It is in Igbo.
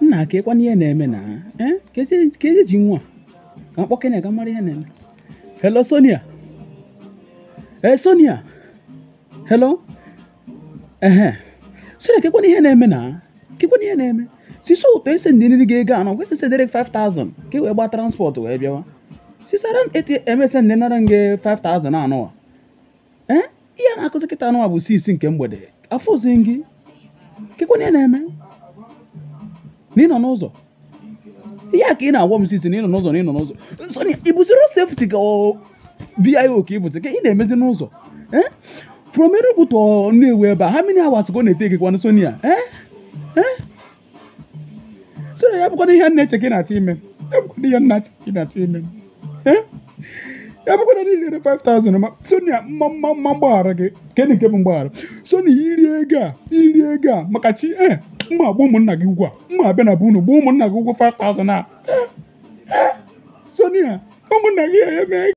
nna ka ịkwana ihe na-eme na eh? ka ezi ka ezi ji nwa ka mkpọkene ka mara ihe na-eme hello sonia ee sonia hello ehe sonia ka ịkwana ihe na-eme na ka ịkwana ihe na-eme sisi ụtọ ese ndị nri ga-ego anọ kwesị sedere 5000 ka ị wee gba transport wee bịawa sisara eti emese ndị nara nge 5000 anụwa ee ihe a na-akụzi kịta anụwa bụ 6 nke mgbede afọ ozi gị ka ịkwana ihe na-eme na ị nọ n'ụzọ ihe a ka ị na-agwa m sisi na ị nọ n'ụzọ na ị nọ n'ụzọ Sonia, ị bụ zero safety ka ọ vio ka ị bụzi ka ị na-emezi n'ụzọ eh? from Enugu to Nnewi ebe a how many hours ka ọ na-ete gị Sonia eh? Eh? Sonia ya bụkwana ihe nna eche ka ị na-achọ ime ya bụkwana ihe nna eche ka ị na-achọ ime eh? ya bụkwana niile 5000 ma Sonia mma mma mma mgbaghara gị kedụ nke bụ mgbaghara Sonia iri ego a iri ego a maka chi eh mma agba ụmụnna gị ụgwọ a mma abịa na be unu gba ụmụnna gị ụgwọ 5000 a Eh? Eh? Sonia ụmụnna gị eme